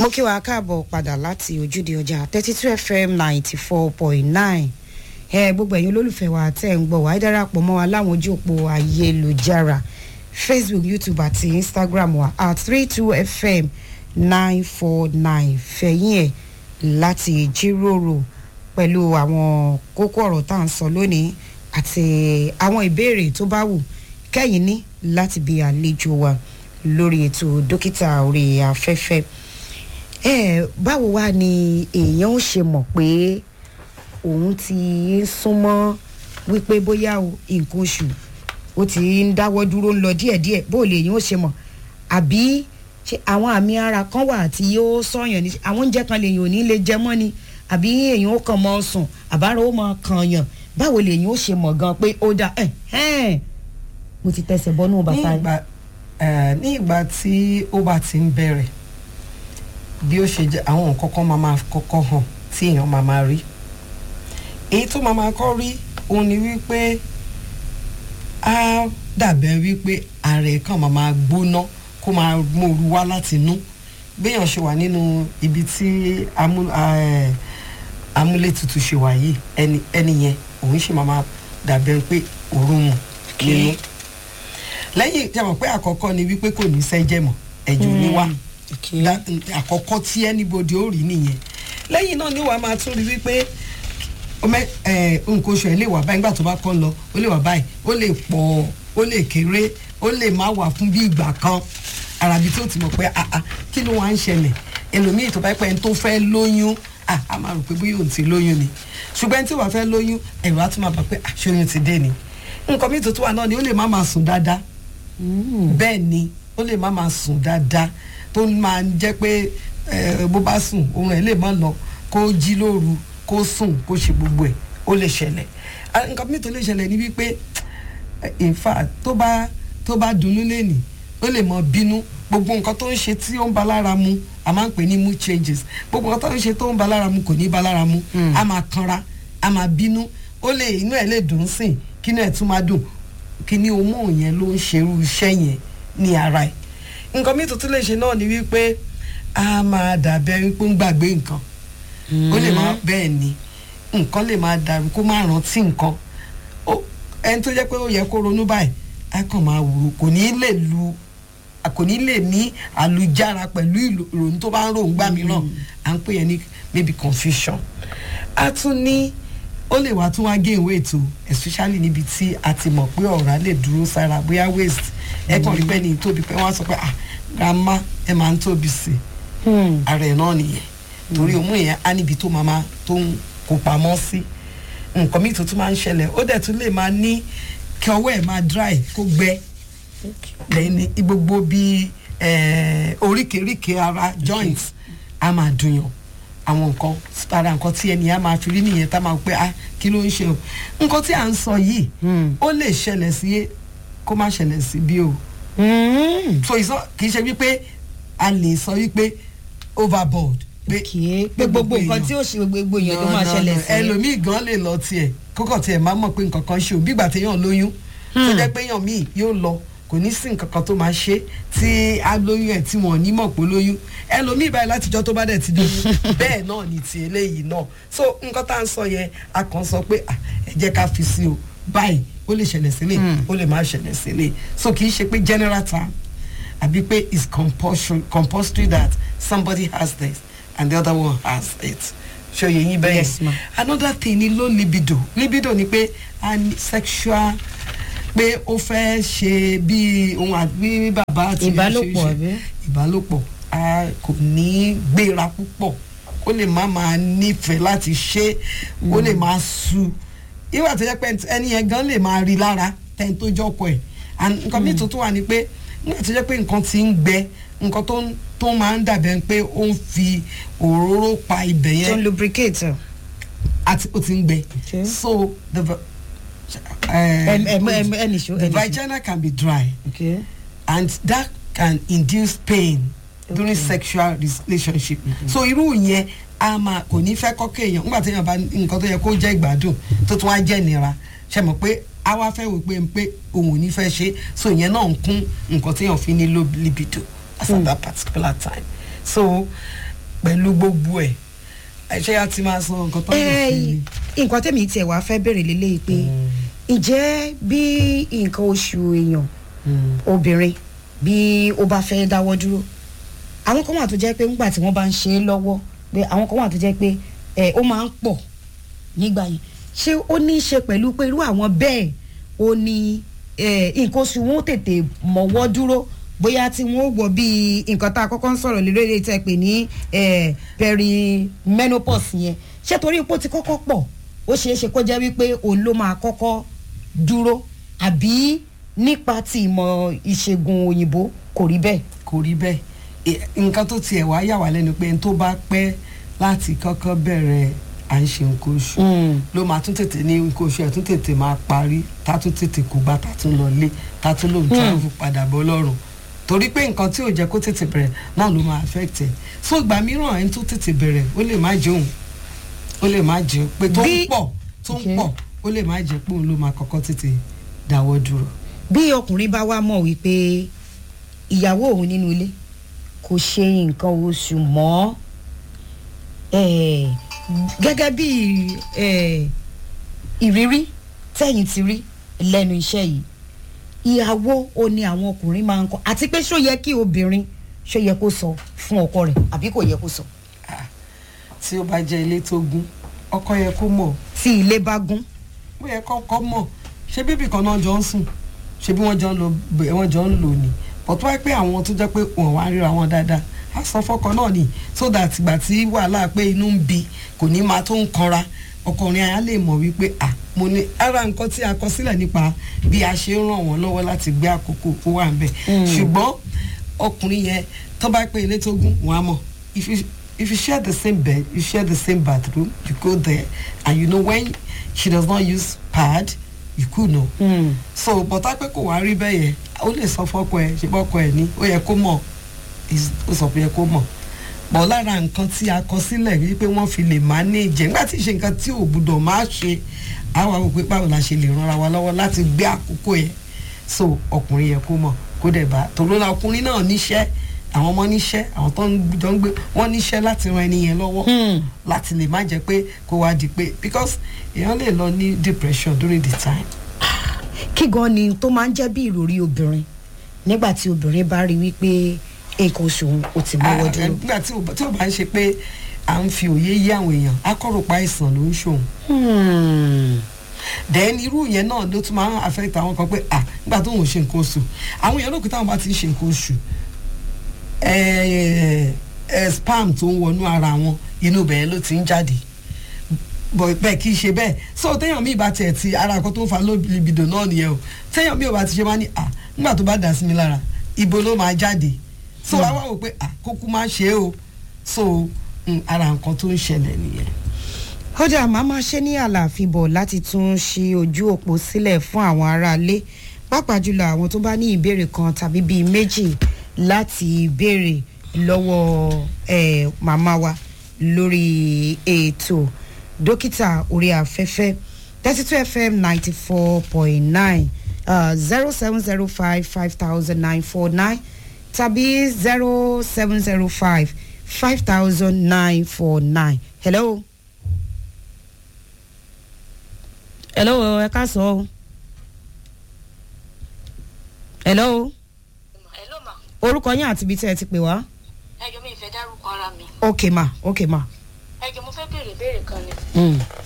mo kí wa káàbọ̀ padà láti ojúde ọjà thirty two fm ninety four point nine ẹ gbogbo ẹ̀yin olólùfẹ́ wa tẹ́ ń gbọ́ wá ẹ darapọ̀ mọ́ wa láwọn ojú òpó ayélujára facebook youtube àti instagram wa at three two fm nine four nine fẹ̀yìn ẹ̀ láti jíròrò pẹ̀lú àwọn kókó ọ̀rọ̀ tá à ń sọ lónìí àti àwọn ìbéèrè tó bá wù kẹ́yìn ní láti bí àlejò wa lórí ètò dókítà orí afẹ́fẹ́ ẹ báwo wá ni èèyàn ó ṣe mọ̀ pé òun ti ń súnmọ́ wípé bóyá o nǹkan oṣù ó ti ń dáwọ́ dúró ń lọ díẹ̀díẹ̀ bó lè èèyàn ó ṣe mọ̀ àbí ṣe àwọn àmì ara kan wà tí yóò sọ̀yàn ní àwọn oúnjẹ kan lèèyàn ò ní lè jẹ mọ́ ni àbí èèyàn ó kàn mọ́ sùn àbára ó mọ́ kàn yàn báwo lèèyàn ó ṣe mọ̀ gan pé ó dá ẹ̀ ẹ̀ mo ti tẹsẹ̀ bọ́nú ní bàtà ìgbà eh, ní ìgbà tí ó bá ti ń bẹ̀rẹ̀ bí ó ṣe jẹ́ àwọn nǹkan kan máa máa kọ́kọ́ hàn tí èèyàn máa máa rí èyí tó máa máa kọ́ rí òun ni wípé á dàbẹ̀ wípé ààrẹ kan máa máa gbóná kó máa mòru wá láti inú béèyàn ṣe wà nínú ibi tí amú- eh, amúlétutù ṣe wà yìí ẹni ẹni yẹn òun ṣe máa máa dàbẹ̀ pé òórùn mu nínú lẹ́yìn tí a mọ̀ pé àkọ́kọ́ ni wípé kò ní sẹ́jẹ̀ mọ́ ẹ̀jẹ̀ ní wá Da- àkọ́kọ́ tí anybody ó rí nìyẹn lẹ́yìn náà ni wàá máa tún rí wípé ọmọ ẹ nǹkan oṣù ẹ lè wà báyìí nígbà tó bá kọ́ ń lọ ó lè wà báyìí ó lè pọ̀ ó lè kéré ó lè má wà fún bí ìgbà kan àràbí tó ti mọ̀ pé àà kí ló wá ń ṣẹlẹ̀ ẹlòmíì tó bá pẹ́ ẹni tó fẹ́ lóyún à á máa rò pé bóyá òun ti lóyún ni ṣùgbọ́n ẹni tí wàá fẹ́ lóyún ẹ̀rọ á tún máa bà pé àṣeyún ti dé ni nǹkan mi tuntun wà náà ni ó lè má máa sùn dáadáa bẹ́ẹ̀ ni ó lè má máa sùn dáadáa tó máa ń jẹ́ pé eh, bó bá sùn oorun ẹ̀ lè má lọ kó jí lóru kó sùn kó ṣe gbogbo ẹ̀ ó lè ṣẹlẹ̀ Ah, nǹkan mi tó lè ṣẹlẹ̀ ni wípé eh, in fact tó bá tó bá dunnú lẹ́nìí ó lè mọ bínú gbogbo nǹkan tó ń ṣe tí ó ń ba lára mu a máa ń pè ní mood changes gbogbo nǹkan tó ń ṣe tó ń ba lára mu kò ní ba lára mu a máa kanra a máa bínú ó lè inú ẹ̀ lè dùn sìn kí inú ẹ̀ tún máa dùn kí ni hormone yẹn ló ń ṣerú iṣẹ́ yẹn ní ara ẹ̀ nǹkan mi tuntun lè ṣe náà ni wípé a máa dàbẹ́ wípé ń gbàgbé nǹkan ó lè máa bẹ́ẹ̀ ni nǹkan lè máa dàrú kó má rántí nǹkan Ó- ẹni tó jẹ́ pé ó yẹ kó ronú báyìí á kàn máa wúro kò ní lè lu kò ní lè ní àlùjára pẹ̀lú ìlò- ìrònú tó bá ń ròhùn gbà mìíràn à ń pè yẹn ní maybe confusion a tún ní ó lè wá tún wá gain weight o especially níbi tí a ti mọ̀ pé ọ̀rá lè dúró sára bóyá waist ẹ kàn rí pé ní tóbi pé wọ́n á sọ pé ah grandma ẹ máa ń tóbi sí i ara ẹ̀ náà nìyẹn torí òmù yẹn á níbi tó máa máa tó ń kó pamọ́ sí nǹkan míì tó tún máa ń ṣẹlẹ̀ ó dẹ̀ tún lè máa ní kí ọwọ́ ẹ̀ máa dry kó gbẹ lẹ́yìn ní gbogbo bíi eh, oríkèéríkèé ara joints á máa dùnyàn àwọn nǹkan ara nǹkan tí ẹni á máa fi rí nìyẹn tá máa pé ah kí ló ń ṣe o nǹkan tí à ń sọ yìí ó lè ṣẹlẹ̀ sí kó má ṣẹlẹ̀ sí bí o so ìsọ kì í ṣe wípé a lè sọ wípé overboard pé pé gbogbo nǹkan tí ó ṣe gbogbo èèyàn ló máa ṣẹlẹ̀ sí ẹlòmíì gan lè lọ tiẹ̀ kókò tiẹ̀ máa mọ̀ pé nǹkan kan ṣe o bígbà téèyàn lóyún tó jẹ́ pé èèyàn míì yóò lọ kò ní sí nǹkan kan tó máa ṣe tí a lóyún ẹ̀ tí wọ́n ní mọ̀ pé ó lóyún ẹlòmíì báyìí látijọ́ tó bá dẹ̀ ti lóyún bẹ́ẹ̀ náà ni ti eléyìí náà so nǹkan tá à ń sọ yẹn a kàn sọ pé ah, ẹ jẹ́ ká fi sí o báyìí ó lè ṣẹlẹ̀ sílẹ̀ ó lè má ṣẹlẹ̀ sílẹ̀ so kì í ṣe pé general term àbí pé it's compulsory compulsory that somebody has this and the other one has it ṣe òye yín bẹ́ẹ̀ Yes, ma'am. another thing ni low libido libido ni pé a ní sexual pé ó fẹ́ ṣe bí ohun àbí bàbá àti ìyá ṣe Ìbálòpọ̀, ṣe. àbí? ìbálòpọ̀ a kò ní gbéra púpọ̀ ó lè má máa nífẹ̀ẹ́ láti ṣe ó lè máa su ìwà tó yẹ pé ẹni yẹn gan lè máa rí lára tẹ́ni tó jọ́kọ̀ ẹ̀ and nǹkan míì tó tún wà ní pé nígbà tó yẹ pé nǹkan ti ń gbẹ nǹkan tó ń tó máa ń dàbẹ̀ pé ó ń fi òróró pa ibẹ̀ tó ń yẹn lubricate àti ó ti ń gbẹ Okay. so the va- Ẹm- eh, ẹm- ẹm- ẹnì ṣó, the ẹnì ṣó. vagina can be dry okay. and that can induce pain during sexual relationship so irú yẹn a máa kò ní fẹ́ kọ́kọ́ èèyàn nígbà tí èèyàn bá nǹkan tó yẹ kó jẹ́ ìgbádùn tó tún wá jẹ́ ìnira ṣe mọ̀ pé a wá fẹ́ wò pé pé òun ò ní fẹ́ ṣe so ìyẹn náà ń kún nǹkan tí èèyàn fi ní low libido as at that particular time so pẹ̀lú gbogbo ẹ̀ ṣé a ti máa sọ nǹkan tó ń lò sí ni. nǹkan tẹ̀mí tiẹ̀ wá fẹ́ bèrè lélẹ́yìí pé ǹjẹ́ bí nǹkan oṣù èèyàn obìnrin bí ó bá fẹ́ dáwọ́ dúró àwọn kan wà tó jẹ́ pé nígbà tí wọ́n bá ń ṣe é lọ́wọ́ pé àwọn kan wà tó jẹ́ pé ẹ̀ ó máa ń pọ̀ nígbà yẹn ṣé ó ní í ṣe pẹ̀lú pé irú àwọn bẹ́ẹ̀ ó ní nǹkan oṣù wọn ó tètè mọ̀wọ́ dúró bóyá tí wọ́n wọ̀ bíi nǹkan tá a kọ́kọ́ ń sọ̀rọ̀ lórí èdè tẹ́ pé ní perimenopause yẹn ṣé torí ipò ti kọ́kọ́ pọ̀ ó ṣeé ṣe kó jẹ́ wípé òun ló máa kọ́kọ́ dúró àbí nípa ti ìmọ̀ ìṣègùn òyìnbó kò rí bẹ́ẹ̀. kò rí bẹ́ẹ̀ nǹkan tó tiẹ̀ wá yà wá lẹ́nu pé n tó bá pẹ́ láti kọ́kọ́ bẹ̀rẹ̀ à ń ṣe nǹkan oṣù ló máa tún tètè ní nǹkan oṣù ẹ̀ tún tètè máa parí tá tún tètè kó gbà tá tún lọ lé tá tún lòun travel padà bọ́ lọ́rùn torí pé nǹkan tí ò jẹ́ kó tètè bẹ̀rẹ̀ náà ló máa affect ẹ̀ so ìgbà mìíràn ẹni tó tètè bẹ̀rẹ̀ ó lè má jẹun ó lè má jẹun pé tó ń pọ̀ tó ń pọ̀ ó lè má jẹ́ pé òun ló máa kọ́kọ́ tètè dáwọ́ dúró. bí ọkùnrin bá wá mọ̀ wípé ìyàwó òun nínú ilé kò ṣe nǹkan oṣù mọ́ gẹ́gẹ́ bí ìrírí tẹ̀yìn ti rí lẹ́nu iṣẹ́ yìí ìyàwó o ni àwọn ọkùnrin máa ń kọ àti pé ṣó yẹ kí obìnrin ṣó yẹ kó sọ fún ọkọ rẹ̀ àbí kò yẹ kó sọ. tí ó bá jẹ́ ilé tó gún ọkọ yẹ kó mọ̀. tí ilé bá gún. ó yẹ kọ́kọ́ mọ̀ ṣé bíbí kan náà jọ ń sùn ṣé bí wọ́n jọ ń lò wọ́n jọ ń lò ní bọ̀tú wáyé pé àwọn tó jẹ́ pé wọ́n wá ríra wọn dáadáa á sọ fọ́kọ náà ni so that ìgbà tí wàhálà pé inú ń bi kò ní máa tó ń kanra ọkùnrin àyà lè mọ̀ wípé à mo ní ara nǹkan tí a kọ sílẹ̀ nípa bí a ṣe ń ràn wọ́n lọ́wọ́ láti gbé àkókò ó wà ń bẹ̀ ṣùgbọ́n ọkùnrin yẹn tó bá pé ilé tó gún wọn á mọ̀ if you if you share the same bed you share the same bathroom you go there and you know when she does not use pad you could know. Mm. so bọ́tá pé kò wá rí bẹ́ẹ̀ yẹn ó lè sọ fọ́kọ ẹ̀ ṣe bọ́kọ ẹ̀ ní ó yẹ kó mọ̀ ó sọ pé yẹ kó mọ̀ bọ̀ lára nǹkan tí a kọ sílẹ̀ wípé wọ́n fi lè manage nígbà tí ìṣe nǹkan tí ò gbúdọ̀ máa ṣe àwa wò pé báwo la ṣe lè ranra wa lọ́wọ́ láti gbé àkókò yẹn so ọkùnrin yẹ kó mọ̀ kó dẹ̀ bá torí náà ọkùnrin náà níṣẹ́ àwọn ọmọ níṣẹ́ àwọn tó ń jọ ń gbé wọ́n níṣẹ́ láti ran ẹni yẹn lọ́wọ́ láti lè má jẹ́ pé kó wá di pé because èèyàn lè lọ ní depression during the time. kí gan ni tó máa ń jẹ́ bí ìròrí obìnrin nígbà tí obìnrin bá rí wípé nǹkan oṣù ò ti mọ́wọ́ dúró. nígbà tí ò bá ń ṣe pé à ń fi òye yé àwọn èèyàn akọ́rọ̀pá àìsàn ló ń ṣòun. then irú yẹn náà ló tún máa ń affect àwọn kan pé à nígbà tó ń ṣe nǹkan oṣù àwọn èèyàn lókè táwọn bá ti ń ṣe nǹkan oṣù spam tó ń wọnú ara wọn inú bẹ̀rẹ̀ ló ti ń jáde bẹ́ẹ̀ kì í ṣe bẹ́ẹ̀ so téèyàn mi bá tiẹ̀ ti ara nǹkan tó ń fa libido náà nìyẹn o téèyàn mi ò bá ti ṣe máa ní à nígbà tó bá dà sí mi lára ibo ló máa jáde so wá wá wò pé à kókó máa ṣe é o so ara nǹkan tó ń ṣẹlẹ̀ nìyẹn. kódà màá máa ṣe ní àlàáfíà bọ̀ láti tún ṣí ojú òpó sílẹ̀ fún àwọn aráalé pàápàá jùlọ àwọn tó bá ní ìbéèrè kan tàbí bíi méjì láti béèrè lọ́wọ́ ẹ̀ màmá wa lórí ètò dókítà orí afẹ́fẹ́ thirty two fm ninety four point nine zero seven zero five five thousand nine four nine tàbí zero seven zero five five thousand nine four nine. hello. hello ẹ ká sọ o. hello. hello ma. orúkọ yín àti ibi tí ẹ ti pè wá. ẹ jọ mi ìfẹ́ dárúkọ ara mi. ok ma ok ma. ẹ jọ mo fẹ́ béèrè béèrè kan ni. Mm.